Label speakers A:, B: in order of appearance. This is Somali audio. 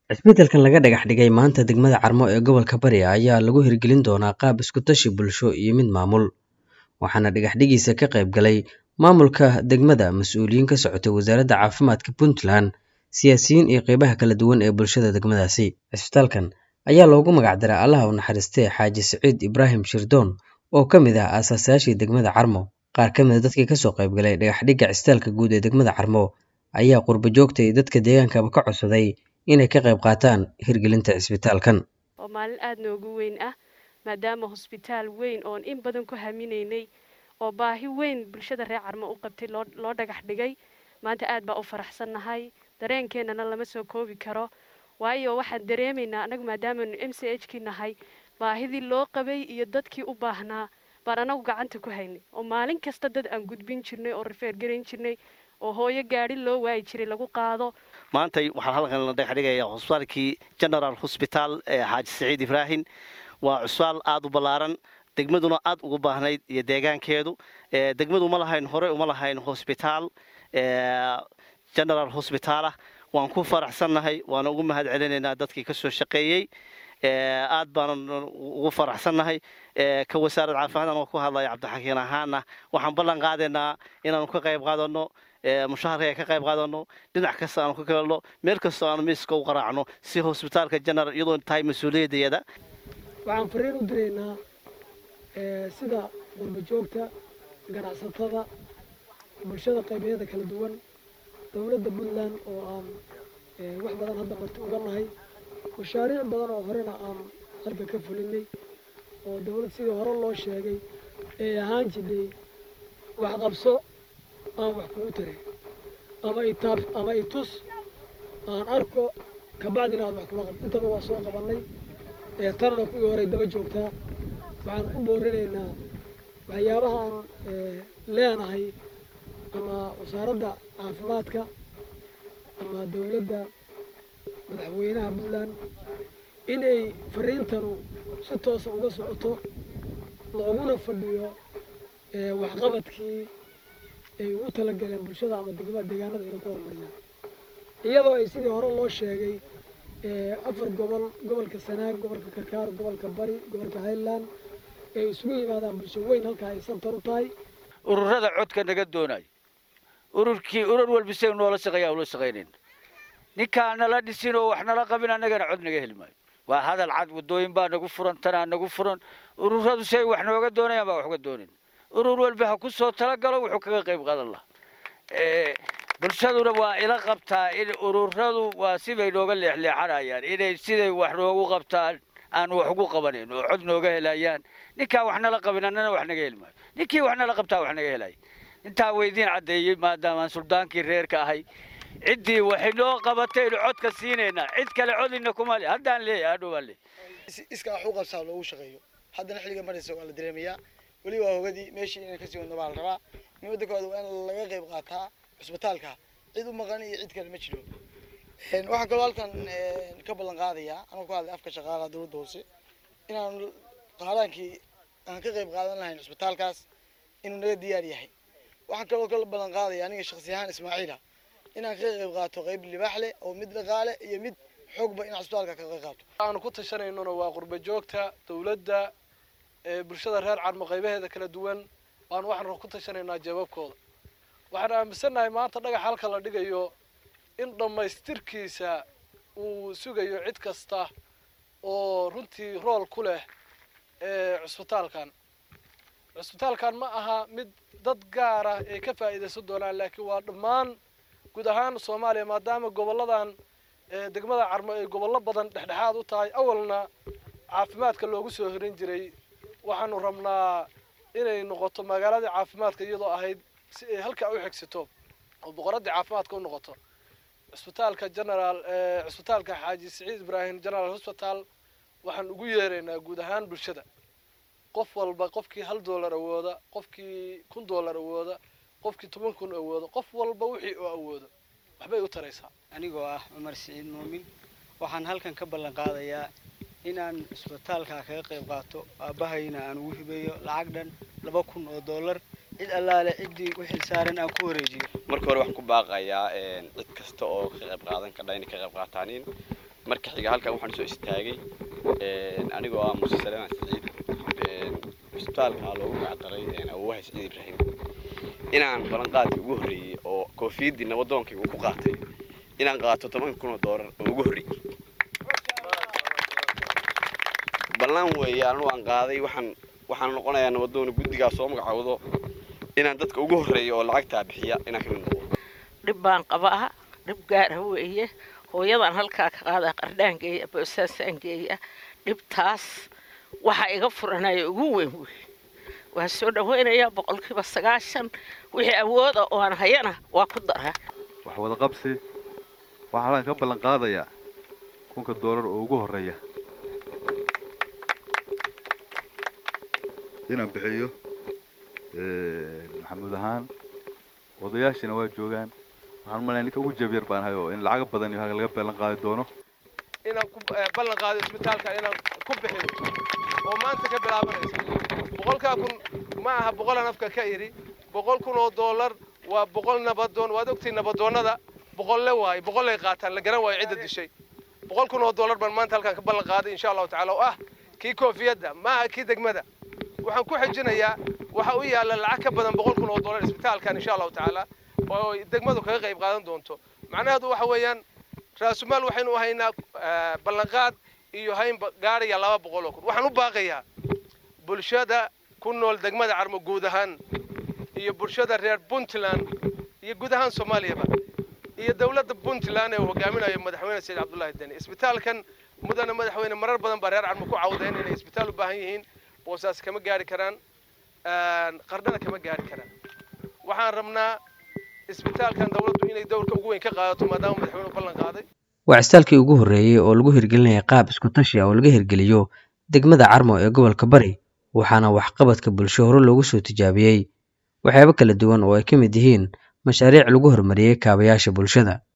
A: Isbeddelkan laga dhagax dhigay maanta degmada Carmo ee gobolka Bari ayaa lagu hirgelin doonaa qaab isku tashi bulsho iyo mid maamul, waxaana dhagax-dhigiisa ka qayb galay maamulka degmada, mas'uuliyiin ka socotay Wasaaradda Caafimaadka Puntland, siyaasiyiin iyo qaybaha kala duwan ee bulshada degmadaasi. Isbitaalkan ayaa loogu magac daray Allaha u naxariistee Xaaji Siciid Ibraahim Shirdoon oo ka mid ah aasaasiyaashii degmada Carmo. Qaar ka mid ah dadkii ka soo qayb galay dhagax-dhigga Cisbitaalka Guud ee degmada Carmo ayaa qurbo joogta iyo dadka deegaankaba ka codsaday inay ka qayb qaataan hirgelinta cisbitaalkan.
B: oo maalin aada noogu weyn ah maadaama hosbitaal weyn oon in badan ku haminaynay oo baahi weyn bulshada reer carmo u qabtay loo loo dhagax dhigay maanta aad baa u faraxsannahay dareenkeennana lama soo koobi karo waayo waxaan dareemaynaa annagu maadaamaanu m c h kii nahay baahidii loo qabay iyo dadkii u baahnaa baan anagu gacanta ku haynay oo maalin kasta dad aan gudbin jirnay oo rafeer garayn jirnay oo hooyo gaadhi loo waayi jiray lagu qaado
C: maantay waxaan halkan la dhagax dhigayaa cusbitaalkii general hosbitaal ee xaaji saciid ibraahim waa cusbitaal aada u ballaaran degmaduna aada ugu baahnayd iyo deegaankeedu degmadu ma lahayn hore uma lahayn hosbitaal general hosbitaalah waan ku faraxsannahay waana ugu mahad celinaynaa dadkii ka soo shaqeeyey aad baanan ugu faraxsannahay ka wasaarad caafimaad anoo ku hadlaya cabdixakiin ahaana waxaan ballan qaadaynaa inaanu ka qayb qaadano mushaharka ka qayb qaadano dhinac kasta aanu ka galno meel kastoo aanu miiska u qaraacno si hosbitaalka general iyadoo tahay mas-uuliyaddeeda
D: waxaan fariin u diraynaa sida qurba joogta ganacsatada bulshada qaybeeda kala duwan dowladda puntland oo aan wax badan hadda marti uga nahay mashaariic badan oo horena aan halka ka fulinay oo dowlad sidii hore loo sheegay ee ahaan jidhay wax qabso aan wax kugu tiray ama itaab ama itus aan arko kabacdina aad wax kula qab intaba waa soo qabanay tanana kuwii horey daba joogtaa waxaan ku boorinaynaa waxyaabaha aan leenahay ama wasaaradda caafimaadka ama dowladda madaxweynaha puntland inay fariintanu si toosa uga socoto looguna fadhiyo waxqabadkii ay ugu talagaleen bulshada ama degmada deegaanada inay ku horumariyaan iyadoo ay sidii hore loo sheegay afar gobol gobolka sanaag gobolka karkaar gobolka bari gobolka highland ay isugu yimaadaan bulsho weyn halkaa ay santar u tahay
E: ururada codka naga doonay ururkii urur walba isaga noola shaqeeya ula shaqaynayn ninkaan nala dhisin oo wax nala qabin annagana cod naga heli maayo waa hadal cad waddooyin baa nagu furan tanaa nagu furan ururadu say wax nooga doonayaan baa wax uga doonin urur walba ha ku soo talagalo wuxuu kaga qayb qaadan lahaa bulshaduna waa ila qabtaa in ururadu waa sibay nooga leexleexanayaan inay siday wax noogu qabtaan aan wax ugu qabanayn oo cod nooga helayaan ninkaan wax nala qabin annana wax naga heli maayo ninkii wax nala qabtaa wax naga helaya intaa weydiin caddeeyey maadaamaan suldaankii reerka ahay ciddii waxay noo qabataynu codka siinaynaa cid kale codina kuma le haddaan leeyahay hadhow baan leeyahay
F: iskaa wax u qabsaa loogu shaqeeyo haddana xilliga maraysa waa la dareemayaa weli waa hogadii meeshii inay kasii wadno baa la rabaa nimada koowaad waa in laga qayb qaataa cusbitaalka cid u maqan iyo cid kale ma jiro waxaan kaloo halkan ka ballan qaadayaa anuu ku hadlay afka shaqaalaha dowladda hoose inaan qaadaankii aan ka qayb qaadan lahayn cusbitaalkaas inuu naga diyaar yahay waxaan kaloo ka ballan qaadaya aniga shaksi ahaan ismaaciila inaan ka qayb qaato qayb libaax leh oo mid dhaqaale iyo mid xoogba in cusbitaalka ka qayb qaato
G: aanu ku tashanaynona waa qurba joogta dowladda bulshada reer carmo qaybaheeda kala duwan waanu waxaan ku tashanaynaa jawaabkooda waxaan aaminsannahay maanta dhagax halka la dhigayo in dhammaystirkiisa uu sugayo cid kasta oo runtii rool ku leh cusbitaalkan cusbitaalkan ma aha mid dad gaara ay ka faa'iidaysan doonaan laakiin waa dhammaan guud ahaan soomaaliya maadaama gobolladan degmada carmo ay gobollo badan dhexdhexaad u tahay awalna caafimaadka loogu soo hirin jiray waxaanu rabnaa inay noqoto magaaladii caafimaadka iyadoo ahayd si ay halkaa u xigsato oo boqoradii caafimaadka u noqoto cusbitaalka generaal cusbitaalka xaaji siciid ibraahim general hosbital waxaan ugu yeeraynaa guud ahaan bulshada qof walba qofkii hal dollar awooda qofkii kun dollar awooda qofkii toban kun awooda qof walba wixii oo awoodo waxbay u taraysaa
H: anigoo ah cumar siciid muumin waxaan halkan ka ballan qaadayaa inaan cusbitaalka kaga qayb qaato aabbahayna aan ugu hibeeyo lacag dhan laba kun oo dollar cid allaale ciddii u xilsaaran aan ku wareejiyo
I: marka hore waxaan ku baaqayaa cid kasta oo ka qayb qaadan kardha inay ka qayb qaataanin marka xiga halkan waxaan soo istaagay anigoo ah muuse saleeman siciid cisbitaalka loogu magacdaray awowaha siciid ibraahim inaan ballanqaadkii ugu horreeyey oo koofiyaddii nabadoonkii uu ku qaatay inaan qaato toban kun oo doolar oo ugu horreeyey ballan weeye anigu aan qaaday waxaan waxaan noqonayaa nabadoon guddigaa soo magacowdo inaan dadka ugu horreeyo oo lacagtaa bixiya inaan ka mid noqdo
J: dhib baan qabaa dhib gaara weeye hooyadan halkaa ka qaada qardhaan geeya boosaasaan geeya dhibtaas waxaa iga furanaya ugu weyn wey waa soo dhawaynayaa boqolkiiba sagaashan wixii awooda oo aan hayana waa ku daraa
K: wax wada qabsi waxaa halkan ka ballan qaadayaa kunka doolar oo ugu horreeya inaan bixiyo maxamuud ahaan odayaashina waa joogaan waxaan malaya ninka ugu jabyar baan hayo in lacaga badan iyo halka laga ballan qaadi doono
G: inaan ku ballan qaado isbitaalka inaan ku bixiyo oo maanta ka bilaabanaysa boqolkaa kun ma aha boqolaan afka ka idhi boqol kun oo doolar waa boqol nabadoon waad ogtiin nabadoonnada boqolle waaye boqollay qaataan la garan waayo cidda dishay boqol kun oo doolar baan maanta halkaan ka ballan qaaday insha allahu tacaala oo ah kii koofiyadda ma aha kii degmada waxaan ku xijinayaa waxa u yaalla lacag ka badan boqol kun oo doolar isbitaalkan insha allahu tacaala oo degmadu kaga qayb qaadan doonto macnaheedu waxa weeyaan raasumaal waxaynu u haynaa ballanqaad iyo hayn gaaraya laba boqol oo kun waxaan u baaqayaa bulshada ku nool degmada carmo guud ahaan iyo bulshada reer puntland iyo guud ahaan soomaaliyaba iyo dowladda puntland ee uu hogaaminayo madaxweyne sayid cabdullaahi deni isbitaalkan mudane madaxweyne marar badan baa reer carmo ku cawdeen inay isbitaal u baahan yihiin boosaas kama gaari karaan qardhana kama gaari karaan waxaan rabnaa isbitaalkan dowladdu inay dowrka ugu weyn ka qaadato maadaama madaxweynuhu ballan qaaday
A: waa cisbitaalkii ugu horreeyey oo lagu hirgelinaya qaab isku tashi ah oo laga hirgeliyo degmada carmo ee gobolka bari waxaana waxqabadka bulsho hore loogu soo tijaabiyey waxyaabo kala duwan oo ay ka mid yihiin mashaariic lagu horumariyey kaabayaasha bulshada